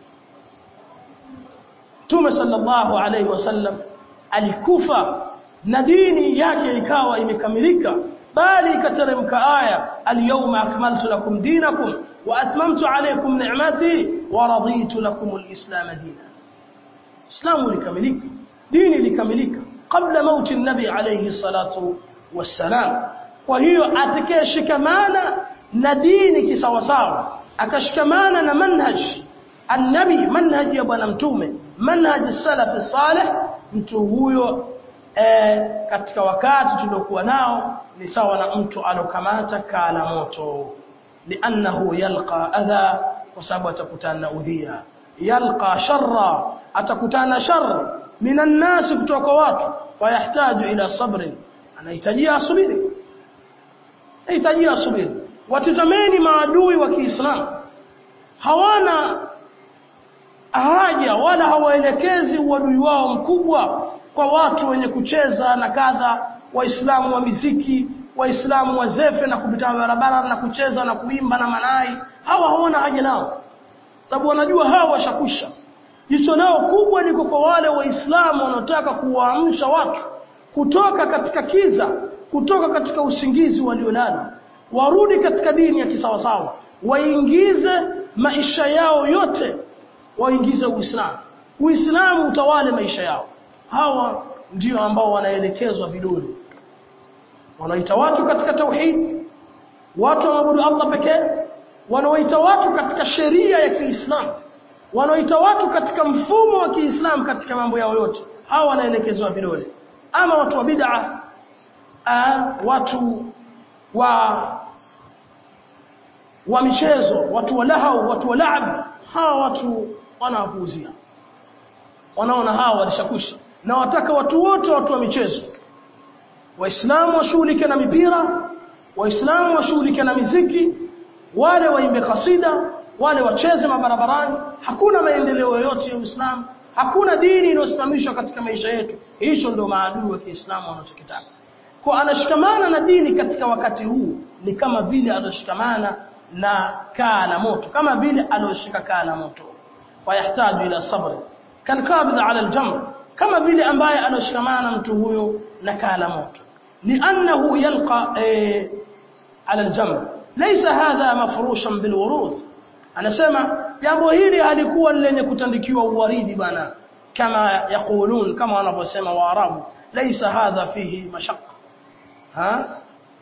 Mtume sallallahu alaihi wasallam alikufa na dini yake ikawa imekamilika bali ikateremka aya al-yawma akmaltu lakum dinakum wa atmamtu alaykum ni'mati wa raditu lakum al-islam dinan Islamu likamilika dini likamilika kabla mauti nabi alayhi salatu wassalam kwa hiyo atakayeshikamana na dini kisawasawa akashikamana na manhaj annabi manhaj ya bwana mtume manhaj salaf salih mtu huyo e, katika wakati tuliokuwa nao ni sawa na mtu alokamata kala moto liannahu yalqa adha kwa sababu atakutana na udhia yalqa sharra atakutana shar minan nas kutoka watu fayahtaju ila sabrin anahitajia asubiri anahitajia asubiri watizameni maadui wa Kiislamu hawana haja wala hawaelekezi uadui wao mkubwa kwa watu wenye kucheza na kadha waislamu wa miziki waislamu wa zefe na kupita barabara na kucheza na kuimba na manai hawa hawana haja nao sababu wanajua hawa washakusha jicho nao kubwa liko kwa wale waislamu wanaotaka kuwaamsha watu kutoka katika kiza kutoka katika usingizi waliolala warudi katika dini ya kisawasawa waingize maisha yao yote waingize uislamu uislamu utawale maisha yao hawa ndio ambao wanaelekezwa vidole wanaita watu katika tauhid watu waabudu Allah pekee wanaoita watu katika sheria ya Kiislamu wanaoita watu katika mfumo wa Kiislamu katika mambo yao yote hawa wanaelekezwa vidole ama watu wa bid'a watu wa wa michezo watu wa lahau watu wa laab hawa watu wanawapuuzia wanaona hawa walishakusha na wataka watu wote watu wa michezo waislamu washughulike na mipira waislamu washughulike na miziki wale waimbe kasida wale wacheze mabarabarani hakuna maendeleo yoyote ya Uislamu hakuna dini iliyosimamishwa katika maisha yetu hicho ndio maadui wa Kiislamu wanachokitaka kwa anashikamana na dini katika wakati huu ni kama vile aloshikamana na kaa la moto kama vile aloshika kaa la moto fayahtaju ila sabri kalqabid ala aljamr kama vile ambaye aloshikamana mtu huyo na kaa la moto li'annahu yalqa eh, ala aljamr laysa hadha mafrushan bilwurud anasema jambo hili halikuwa lenye kutandikiwa uwaridi bana kama yaqulun kama wanavyosema waarabu laysa hadha fihi mashaqqa ha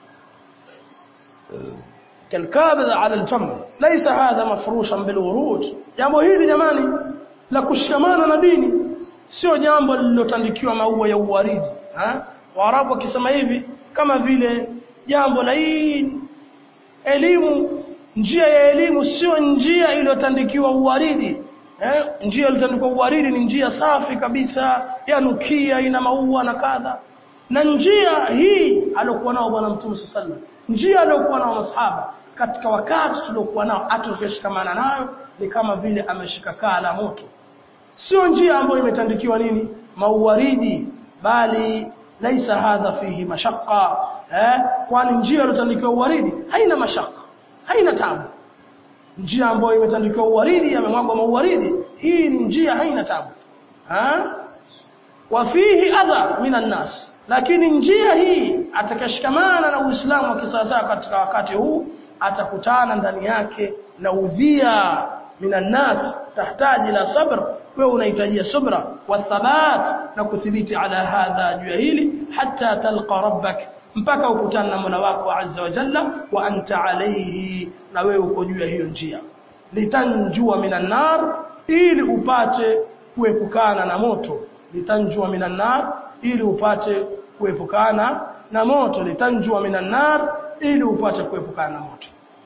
كالكابذ على الجمر ليس هذا مفروشا بالورود jambo hili jamani la kushikamana na dini sio jambo lililotandikiwa maua ya uwaridi ha waarabu wakisema hivi kama vile jambo la hii elimu njia ya elimu sio njia iliyotandikiwa uwaridi eh njia iliyotandikiwa uwaridi ni njia safi kabisa yanukia ina maua na kadha na njia hii aliyokuwa nao bwana mtume sallallahu alaihi njia aliyokuwa nao masahaba katika wakati tuliokuwa nao atukishikamana nayo ni kama vile ameshika kaa la moto sio njia ambayo imetandikiwa nini mauwaridi bali laisa hadha fihi mashaqqa eh kwani njia iliyotandikiwa uwaridi haina mashaka haina tabu njia ambayo imetandikiwa uwaridi yamemwagwa mauwaridi hii ni njia haina tabu ha wa fihi adha minan nas lakini njia hii atakashikamana na Uislamu wa kisasa katika wakati huu atakutana ndani yake na udhia minan nas tahtaji la sabr wewe unahitajia subra wa thabat na kuthibiti ala hadha juu hili hatta talqa rabbak mpaka ukutane na Mola wako azza wa jalla wa anta alayhi na wewe uko juu ya hiyo njia litanjua minan nar ili upate kuepukana na moto litanjua minan nar ili upate kuepukana na moto litanjua minan nar ili upate kuepukana na moto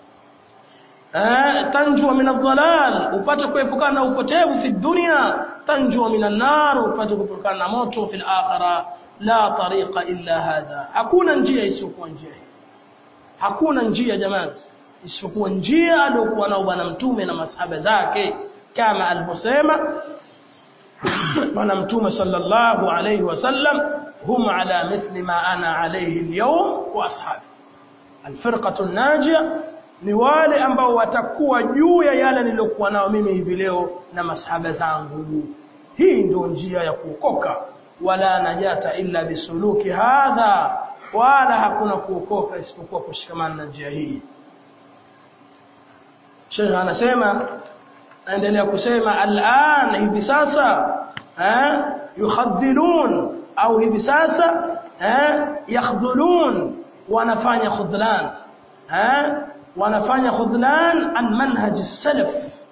eh tanjua min dhalal upate kuepukana na upotevu fi dunya tanjua minan nar upate kuepukana na moto fi akhirah la tariqa illa hadha hakuna njia isiyokuwa njia hii hakuna njia jamani isipokuwa njia aliyokuwa nao bwana mtume na masahaba zake kama alivyosema bwana mtume sallallahu alayhi wasallam hum ala mithli ma ana alayhi alyawm wa ashabi alfirqatu an-najia ni wale ambao watakuwa juu ya yale niliyokuwa nao mimi hivi leo na masahaba zangu hii ndio njia ya kuokoka wala najata illa bisuluki hadha wala hakuna kuokoka isipokuwa kushikamana na njia hii Sheikh anasema aendelea kusema al'an hivi sasa eh yukhadhilun au hivi sasa eh yakhdhulun wanafanya khudlan eh wanafanya khudlan an manhaj as-salaf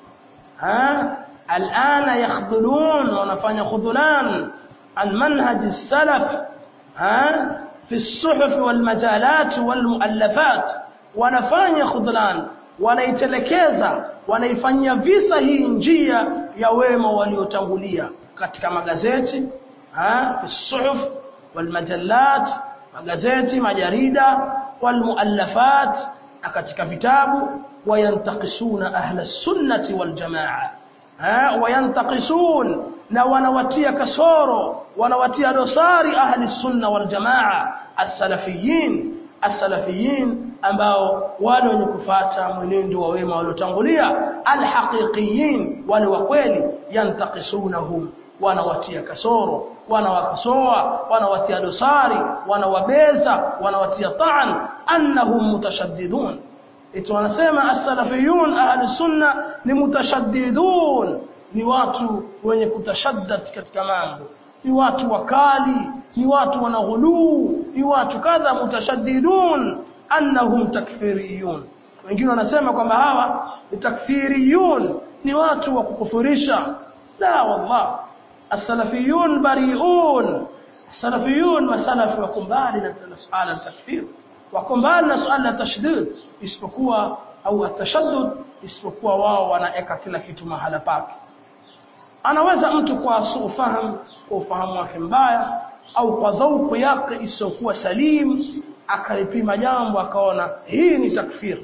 eh al'ana yakhdhulun wanafanya khudlan عن منهج السلف ها في الصحف والمجالات والمؤلفات wanafanya khudlan wanaitelekeza wanaifanyia visa hii njia ya wema waliotangulia katika magazeti ha fi suhuf walmajallat magazeti majarida walmuallafat na katika vitabu wayantakisuna ahla sunnati waljamaa ha wayantakisun na wanawatia kasoro wanawatia dosari ahli sunna wal jamaa as-salafiyin as-salafiyin ambao wale wenye kufuata mwenendo wa wema waliotangulia al-haqiqiyin wale wa kweli yantaqisunahum wanawatia kasoro wanawakasoa wanawatia dosari wanawabeza wanawatia ta'an annahum mutashaddidun ito wanasema as-salafiyun ahli sunna ni mutashaddidun ni watu wenye kutashaddad katika mambo ni watu wakali ni watu wanaghuluu ni watu kadha mutashaddidun annahum takfiriyun wengine wanasema kwamba hawa ni takfiriyun ni watu wa kukufurisha la wallah as-salafiyun bari'un salafiyun masalafi wako mbali na suala la takfir wako mbali na suala la tashdid isipokuwa au atashaddud isipokuwa wao wanaeka kila kitu mahala pake anaweza mtu kwa ufahamu kwa ufahamu wake mbaya au kwa dhauku yake isiyokuwa salim akalipima jambo akaona hii ni takfir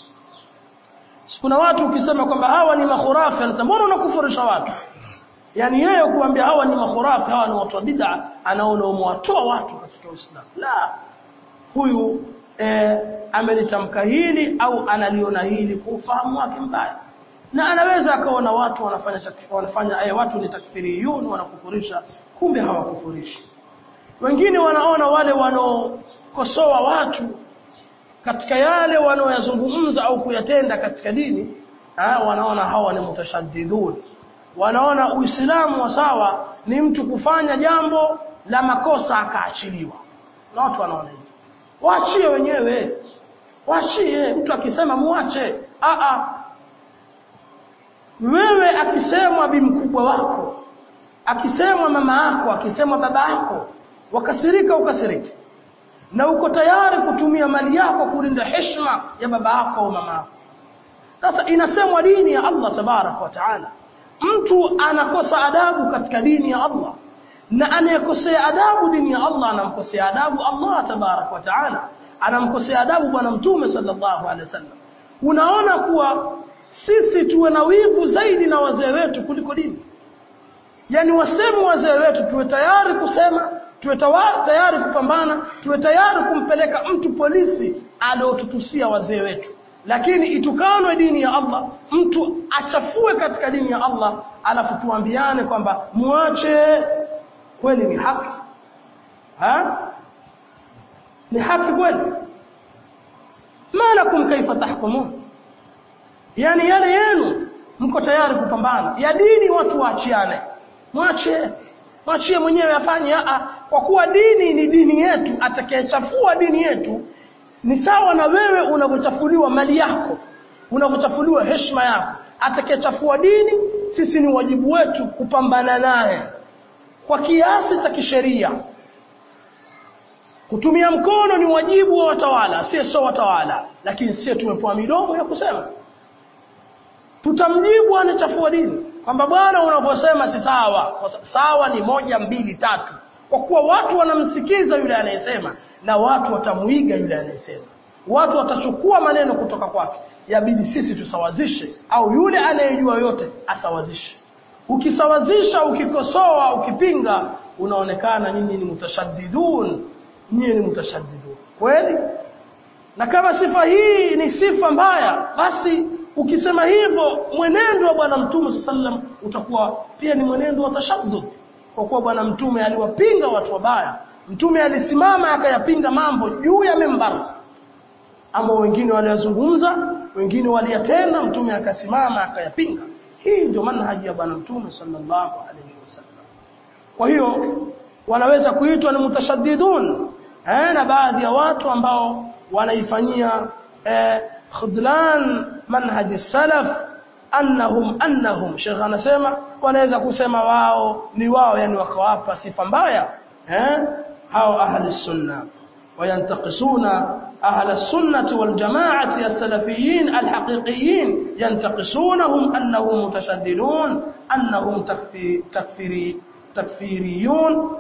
kuna watu ukisema kwamba hawa ni makhurafi anasema mbona unakufurisha watu yani yeye kuambia hawa ni makhurafi hawa ni watu wa bid'a anaona umewatoa watu katika Uislamu la huyu eh, amelitamka hili au analiona hili kwa ufahamu wake mbaya na anaweza akaona watu wanafanya wanafanya eh, watu ni takfiriyun wanakufurisha kumbe hawakufurishi wengine wanaona wale wanaokosoa watu katika yale wanaoyazungumza au kuyatenda katika dini ha, wanaona hawa ni mutashaddidun wanaona uislamu wa sawa ni mtu kufanya jambo la makosa akaachiliwa na watu wanaona hivyo waachie wenyewe waachie mtu akisema muache a a wewe akisemwa bi mkubwa wako akisemwa mama yako akisemwa baba yako wakasirika ukasirike na uko tayari kutumia mali yako kulinda heshima ya baba yako au mama yako sasa inasemwa dini ya Allah tabarak wa taala mtu anakosa adabu katika dini ya Allah na anayekosea adabu dini ya Allah anamkosea adabu Allah tabarak wa taala anamkosea adabu bwana mtume sallallahu alaihi wasallam unaona kuwa sisi tuwe na wivu zaidi na wazee wetu kuliko dini yani waseme wazee wetu tuwe tayari kusema tuwe tayari kupambana tuwe tayari kumpeleka mtu polisi aliotutusia wazee wetu lakini itukanwe dini ya Allah mtu achafue katika dini ya Allah alafu tuambiane kwamba muache kweli ni haki ha ni haki kweli malakum kaifa tahkumun yani yale yenu mko tayari kupambana ya dini watu waachiane mwache mwachie mwenyewe afanye a kwa kuwa dini ni dini yetu atakayechafua dini yetu ni sawa na wewe unavyochafuliwa mali yako unavyochafuliwa heshima yako atakayechafua dini sisi ni wajibu wetu kupambana naye kwa kiasi cha kisheria kutumia mkono ni wajibu wa watawala si sio watawala lakini sisi tumepewa midomo ya kusema tutamjibu anachafua dini kwamba bwana unavyosema si sawa sawa ni moja mbili tatu kwa kuwa watu wanamsikiza yule anayesema na watu watamuiga yule anayesema watu watachukua maneno kutoka kwake yabidi sisi tusawazishe au yule anayejua yote asawazishe ukisawazisha ukikosoa ukipinga unaonekana nyinyi ni mutashaddidun nyinyi ni mutashaddidun kweli na kama sifa hii ni sifa mbaya basi ukisema hivyo mwenendo wa bwana mtume sallam utakuwa pia ni mwenendo wa tashaddud kwa kuwa bwana mtume aliwapinga watu wabaya mtume alisimama akayapinga mambo juu ya membara ambao wengine waliyazungumza wengine waliyatenda mtume akasimama akayapinga hii ndio manhaji ya bwana mtume sallallahu alaihi wasallam kwa hiyo wanaweza kuitwa ni mutashaddidun eh, na baadhi ya watu ambao wanaifanyia eh, khudlan manhaji salaf annahum annahum Sheikh anasema wanaweza kusema wao ni wao yani wakawapa sifa mbaya eh hao ahli sunna وينتقصون أهل السنة والجماعة السلفيين الحقيقيين ينتقصونهم أنهم متشددون أنهم تكفي تكفيري تكفيريون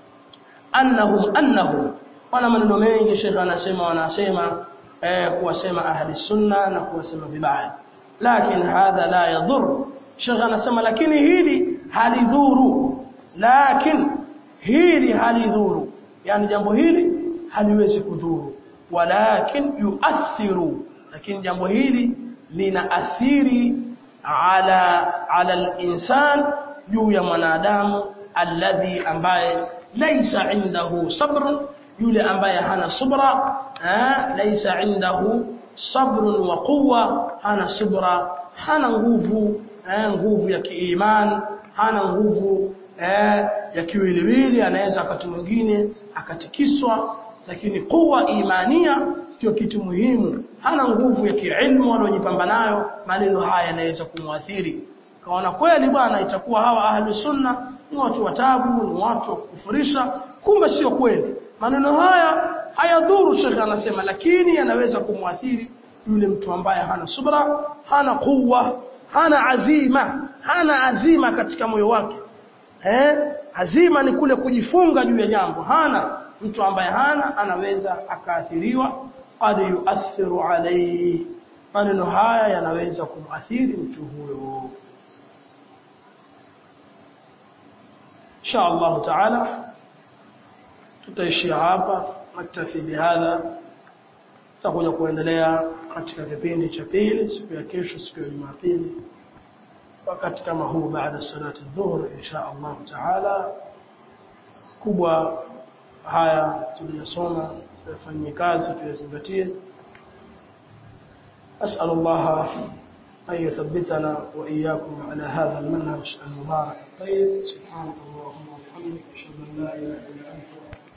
أنهم أنهم wana maneno mengi shekhe anasema wanasema eh, kuwasema ahli sunna na kuwasema vibaya lakini hadha la yadhur shekhe anasema lakini hili halidhuru lakini hili halidhuru yani jambo hili haliwezi kudhuru walakin yuathiru lakini jambo hili lina athiri ala ala al-insan juu ya mwanadamu alladhi ambaye laysa indahu sabrun yule ambaye hana subra eh, laysa indahu sabrun wa quwwa hana subra hana nguvu eh, nguvu ya kiimani hana nguvu eh, ya kiwiliwili anaweza wakati mwingine akatikiswa lakini kuwa imania sio kitu muhimu hana nguvu ya kiilmu aliyojipamba nayo maneno haya yanaweza kumwathiri kaona kweli bwana itakuwa hawa ahli sunna ni watu watabu ni watu wa kufurisha kumbe sio kweli maneno haya hayadhuru shekhe anasema lakini yanaweza kumwathiri yule mtu ambaye hana subra hana kuwa hana azima hana azima katika moyo wake eh azima ni kule kujifunga juu ya jambo hana mtu ambaye hana anaweza akaathiriwa qad yuathiru alayhi maneno haya yanaweza kumathiri mtu huyo insha Allah taala tutaishia hapa naktafi bihadha tutakuja kuendelea katika kipindi cha pili siku ya kesho siku ya Jumapili wakati kama huu baada salati dhuhur insha Allah taala kubwa haya tuliyosoma tuyafanyie kazi tuyazingatie أسأل الله أن يثبتنا وإياكم على هذا المنهج المبارك الطيب سبحانك اللهم وبحمدك أشهد أن لا إله إلا أنت